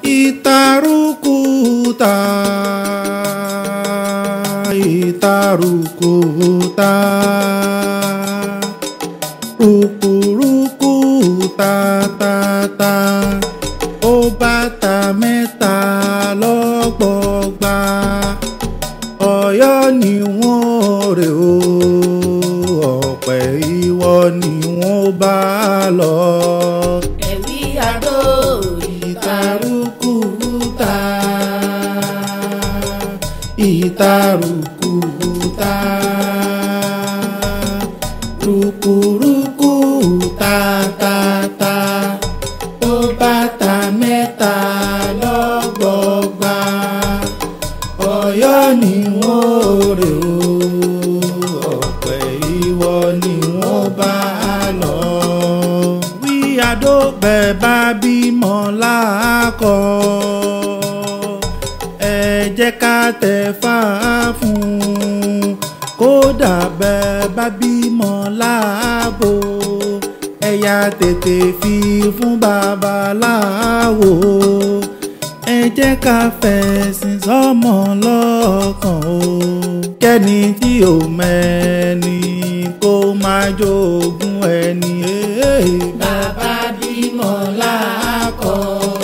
ìtarùkùtà ìtarùkùtà rùkùrùkù tàtàtà ó bàtà mẹ́ta lọ́gbọ̀gba ọ̀yọ́ ni wọ́n rè ó ọ̀pẹ ìwọ ni wọ́n bá lọ. ẹ̀wí àdó ìtarùkùtà ìtarùkùtà rùkùrùkù tàtàtà ó bàtà mẹ́ta lọ́gbọ̀gba ọ̀yọ́ ni wọ́n rè ó ọ̀pẹ ìwọ ni wọ́n bá lọ. wí àdó bẹ́ẹ̀ bá bímọ láàkọ́ ẹ jẹ́ ká tẹ̀ fà á fún un kódà bẹ́ẹ̀ bá bímọ láàbò ẹ̀yà tètè fi fún babaláwo ẹ jẹ́ ká fẹ̀sìn sọ́mọ lọ́kàn o kẹ́ni tí ò mẹ́ni kó máa jogún ẹni. bàbá bímọ láàkọ́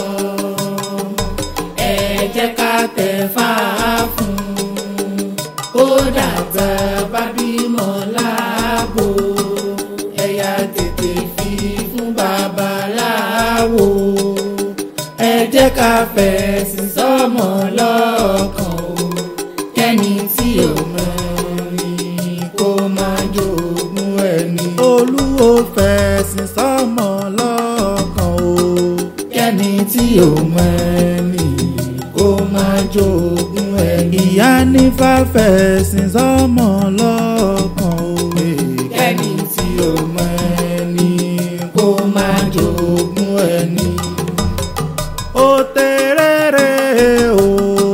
ẹ jẹ́ ká tẹ̀ fà á fún un ó dàgbà bá bímọ láàbò ẹ̀yà tètè fi fún babaláwo ẹ jẹ́ ká fẹ̀sìn sọ́mọ lọ́kàn o kẹ́ni tí ò mọ̀ ni kó máa jogún ẹni. olúwo fẹ̀sìn sọ́mọ lọ́kàn o kẹ́ni tí ò mọ̀ ẹni kó máa jogún ẹni. ìyá nífà fẹ̀sìn sọ́mọ lọ́kàn o kẹ́ni tí ò mọ̀ ẹni kó máa jogún ẹni. ó tẹ̀rẹ̀rẹ̀ o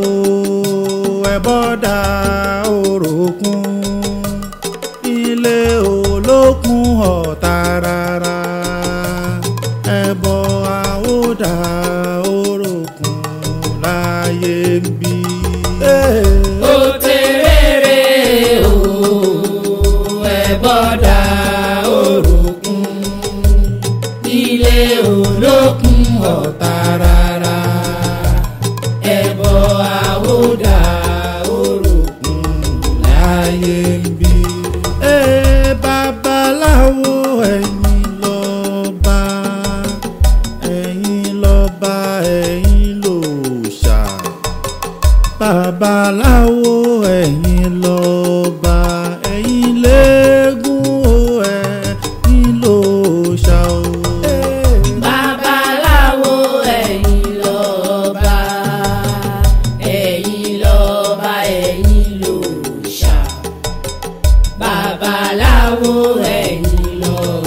ẹ̀bọ́dà oròkun ilé olókun ọ̀tá rárá ẹ̀bọ àwòdà oròkun láyé ń bí. ó tẹ̀rẹ̀rẹ̀ o ẹ bọ́dà oròkun ilé olókun ọ̀tá rárá ẹbọ àwòdà oròkun láyé ń bí. Ee babaláwo ẹ̀yin lọ́ba ẹ̀yin lọ́ba ẹ̀yin lòòṣà babaláwo ẹ̀yin lọ́ba ẹ̀yin léegun o ẹ̀yin lòòṣà o. babaláwo ẹ̀yin lọ́ba ẹ̀yin lọ́ba ẹ̀yin lòòṣà babaláwo ẹ̀yin lọ́ba